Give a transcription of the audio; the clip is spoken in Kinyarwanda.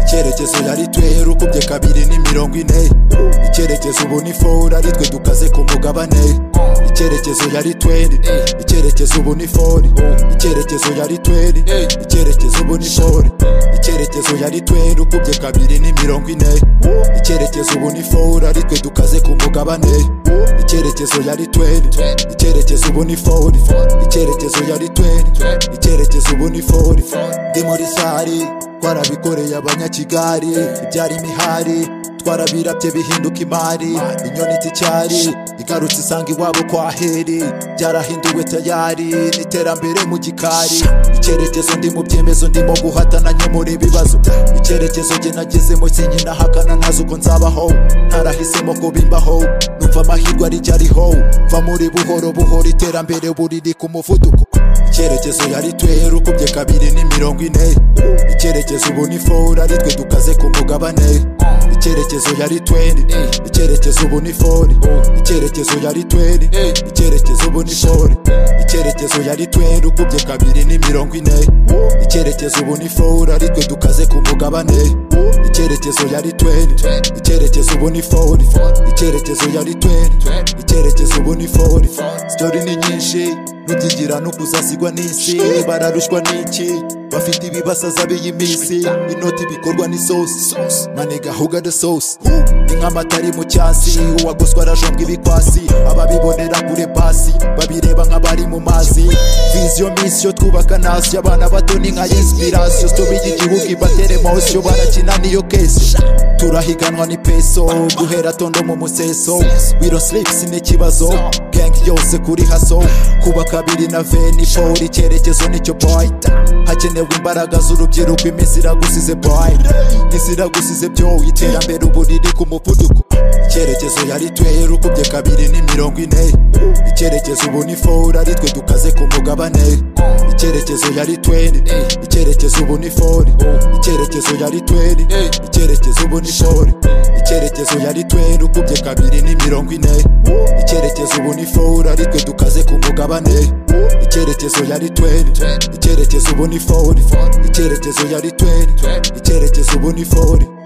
icyerekezo yari twehe rukubye kabiri ni mirongo ine icyerekezo ubu ni foru ari twe dukaze ku mugabane icyerekezo yari twendi icyerekezo ubu ni fori icyerekezo yari twendi icyerekezo ubu ni fori icyerekezo yari twendi ukubye kabiri ni mirongo ine icyerekezo ubu ni foru ari twe dukaze ku mugabane icyerekezo yari twendi icyerekezo ubu ni fori icyerekezo yari twendi icyerekezo ubu ni fori ndi muri sari twarabikoreye abanyakigali ibyari imihari twarabirabye bihinduka imari inyoni z'icyari igarutse isanga iwabo kwa heri byarahinduwe tayari n'iterambere mu gikari icyerekezo ndi mu byemezo ndimo guhatana nyamura ibibazo icyerekezo njye nagezemo sinkinahakana ntazi uko nzabaho ntarahisemo ko bimbaho numva amahirwe ari jya ariho va muri buhoro buhoro iterambere buriri ku muvuduko icyerekezo yari twehe rukubye kabiri ni mirongo ine icyerekezo ubu ni foru ari twe dukaze ku mugabane icyerekezo yari twendi icyerekezo ubu ni fori icyerekezo yari twendi icyerekezo ubu ni fori icyerekezo yari twendi ukubye kabiri ni mirongo ine icyerekezo ubu ni foru ari twe dukaze ku mugabane icyerekezo yari twendi icyerekezo ubu ni fori icyerekezo yari twendi icyerekezo ubu ni fori sitori ni nyinshi rugigira no kuzasigwa n'isi bararushwa n'iki bafite ibibasaza b'iyi minsi inoti bikorwa n'isosi maniga huga de sosi ni nk'amata ari mu cyasi uwagoswe arajombwa ibikwasi ababibonera kure pasi babireba nk'abari mu mazi viziyo misiyo twubaka nasiyo abana bato ni nka inspirasiyo sitobiga igihugu ibatera emosiyo barakina niyo kesi turahiganwa ni peso guhera tondo mu museso wiro silipusi ni ikibazo gangi yose kuri haso kuba kabiri na veni fowuri icyerekezo nicyo boy hakenewe imbaraga z'urubyiruko iminsi iragusize boy iminsi iragusize byo iterambere ubu riri ku muvuduko icyerekezo yari twehe rukubye kabiri ni mirongo ine icyerekezo ubu ni fowuri ari twe dukaze ku mugabane icyerekezo yari twendi icyerekezo ubu ni fori icyerekezo yari twendi icyerekezo ubu ni fori icyerekezo yari twendi ukubye kabiri ni mirongo ine icyerekezo ubu ni fowuri ari twe dukaze ku mugabane icyerekezo yari twendi icyerekezo ubu ni fori icyerekezo yari twendi icyerekezo ubu ni fori